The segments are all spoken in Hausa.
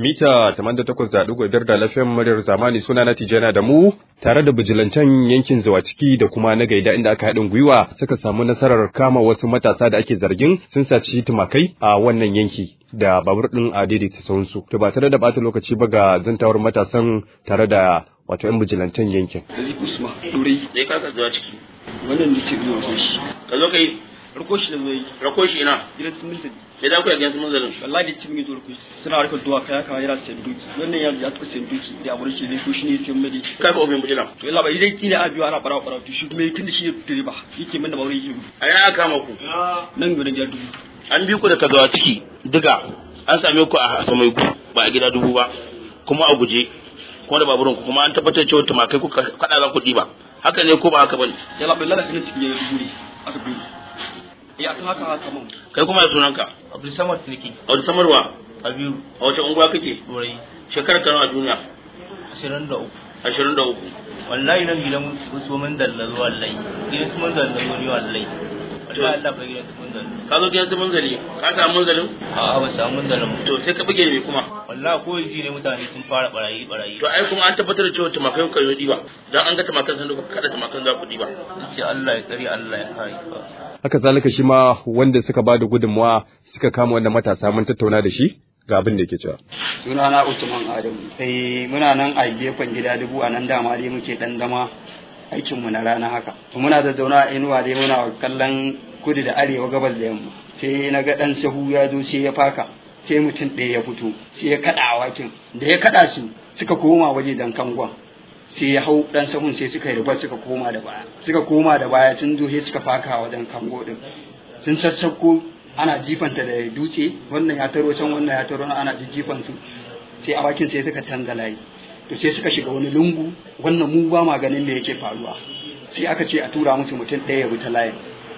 mita 88.5 da lafiyan muryar zamani suna na tijana da mu tare da bijilantan yankin zawaciki da kuma na gaida inda aka haɗin gwiwa suka samu nasarar kama wasu matasa da ake zargin sun saci tumakai a wannan yanki da babur ɗin a daidaita sauransu to ba tare da bata lokaci ba ga zantawar matasan tare da wato yan bijilantan yankin. Ali Usman Durai. Zai kaka zuwa ciki. Wannan da ke biyo shi. Ka zo ka yi. Rako shi da zai. Rako shi ina. Gidan sun milta. Me za ku yi a gidan sun zalin? Wallahi da cimin zuwa rako suna harkar duwa kaya kama yana sayan duki. Wannan ya ya taɓa sayan duki da abu shi ne ko shi ne sayan mai. Kai ka ofin bujila. To yalla bai dai kila abiyo ana bara bara to shi kuma tun da shi ya direba yake min da baure yake. A yana aka kama ku. Nan gudun ya dubu. An bi ku da ka zuwa ciki diga an same ku a samai ku ba a gida dubu ba kuma a guje kuma da baburin ku kuma an tabbatar cewa tumakai kuka kada za ku ɗiba haka ne ko ba haka bane Yalla bai lalata ne cikin ya dubu ne aka biyo. Eh akan haka haka mun. kai kuma ya sunanka Abdul Samad nake. a wata samarwa Kabiru a wace unguwa kake Turai shekarar ka nawa a duniya 23. ashirin da uku Wallahi nan gidan wasu mun dallazo wallahi. Gidan su mun dallazo ne wallahi. Wallahi Allah bai gidan su mun dallazo. ka zo gidan su munzali ka samu munzalin A'a ba samu mun dallazo. to sai ka buge ne kuma Wallahi ko ji ne mutane sun fara barayi barayi. to ai kuma an tabbatar da cewa tumakai kuka yi ɗiba dan an ga tumakan sun duka kada tumakan za ku ɗiba Sai Allah ya kare Allah ya kare. haka zalika shi ma wanda suka ba da gudunmawa suka kama wannan matasa mun tattauna da shi ga abin da yake cewa. sunana Usman Adamu. Eh muna nan a gefen gida dubu a nan dama dai muke dan zama aikin mu na rana haka. To muna da zauna a inuwa dai muna kallon kudu da arewa gabas da yamma. Sai na ga dan sahu ya zo sai ya faka. Sai mutum ɗaya ya fito sai ya kaɗa awakin da ya kaɗa su suka koma waje dan kangon sai ya hau dan sahun sai suka yi rubar suka koma da baya suka koma da baya sun zo sai suka faka wajen kango din sun sassauko ana jifanta da dutse wannan ya taro can wannan ya taro ana jifan su sai awakin sai suka canza layi to sai suka shiga wani lungu wannan mu ba ma ganin me yake faruwa sai aka ce a tura musu mutum ɗaya ya bi ta layin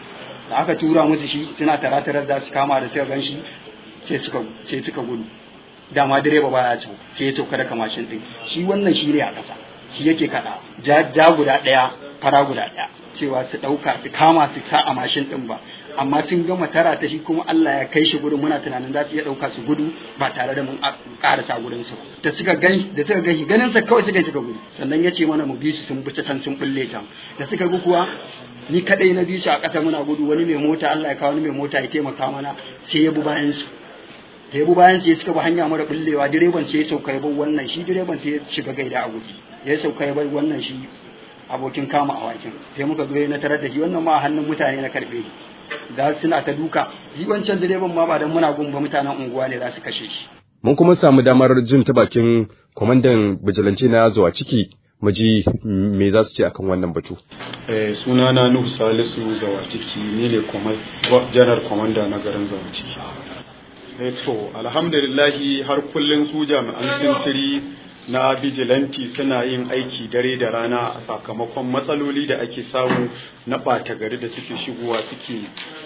da aka tura musu shi suna taratarar da su kama da suka gan shi sai suka sai suka gudu dama direba baya can sai ya sauka daga mashin din shi wannan shi ne a ƙasa shi yake kaɗa ja ja guda ɗaya fara guda ɗaya cewa su ɗauka su kama su sa a mashin din ba amma sun gama tara ta shi kuma Allah ya kai shi gudun muna tunanin za su iya ɗauka su gudu ba tare da mun ƙarasa gudun su da suka gan da suka gan shi ganin sa kawai suka yi suka gudu sannan ya ce mana mu bi su sun bi ta can sun bulle can da suka ga kuwa ni kadai na bi su a ƙasa muna gudu wani mai mota Allah ya kawo wani mai mota ya taimaka mana sai ya bi bayan su da ya bi bayan su ya suka bi hanya mara bullewa direban sai ya sauka ya bar wannan shi direban sai ya shiga gaida a guji ya sauka ya bar wannan shi abokin kama awakin sai muka zo na tarar da shi wannan ma a hannun mutane na karbe shi da suna ta duka shi wancan direban ma ba dan muna gumba mutanen unguwa ne za su kashe shi Mun kuma samu damar jin ta bakin kwamandan bijilanci na zuwa ciki mu ji me za su ce akan wannan batu. Eh, sunana Nuhu Salisu Zawaciki ni ne janar kwamanda na garin Zawaciki. Eh, to alhamdulillahi har kullum su jami'an sintiri na bijilanti suna yin aiki dare da rana a sakamakon matsaloli da ake samu na ɓata gari da suke shigowa suke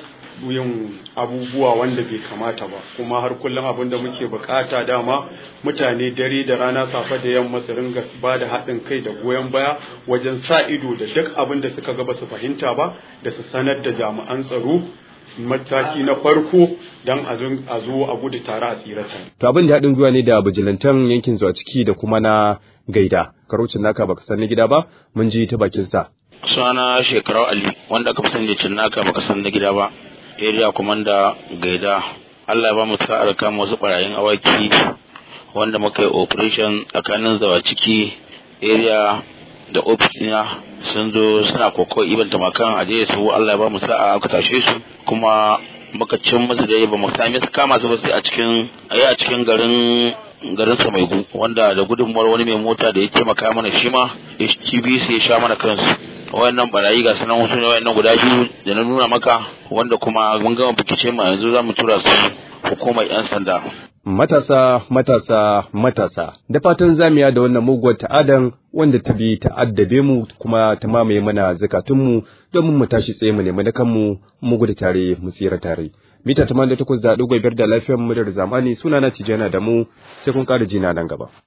yin abubuwa wanda bai kamata ba kuma har kullum abin da muke bukata dama mutane dare da rana safe da yamma su ringa ba da haɗin kai da goyon baya wajen sa ido da duk abin da suka ga ba su fahimta ba da su sanar da jami'an tsaro mataki na farko don a zo a gudu tare a tsirata. To abin da haɗin gwiwa ne da bijilantan yankin zuwa ciki da kuma na gaida. Karocin naka baka san na gida ba mun ji ta bakin sa. Suna shekarau Ali wanda aka fi sani da cinnaka baka san na gida ba. area commander gaida Allah ya ba mu sa'ar kama wasu barayin awaki wanda muka yi operation tsakanin zawa ciki area da office na sun zo suna koko iban tamakan aje su Allah ya ba mu sa'a aka tashe su kuma muka cin musu da ba mu sami su kama su ba sai a cikin ayi a cikin garin garin Samaigu wanda da gudunmuwar wani mai mota da ya taimaka mana shi ma HTBC ya sha mana kansu wayannan barayi ga sanan wasu ne wayannan guda biyu da na nuna maka wanda kuma mun gama bikice mu yanzu za mu tura su hukumar yan sanda Matasa, matasa, matasa, da fatan zamiya da wannan muguwar ta'adan wanda ta bi ta'addabe mu kuma ta mamaye mana zakatunmu domin mu tashi tsaye mu nemi na kanmu mu gudu tare mu tsira tare. Mita 88 da ɗigo biyar da lafiyar mu da zamani suna na tijana da mu sai kun ƙara jina nan gaba.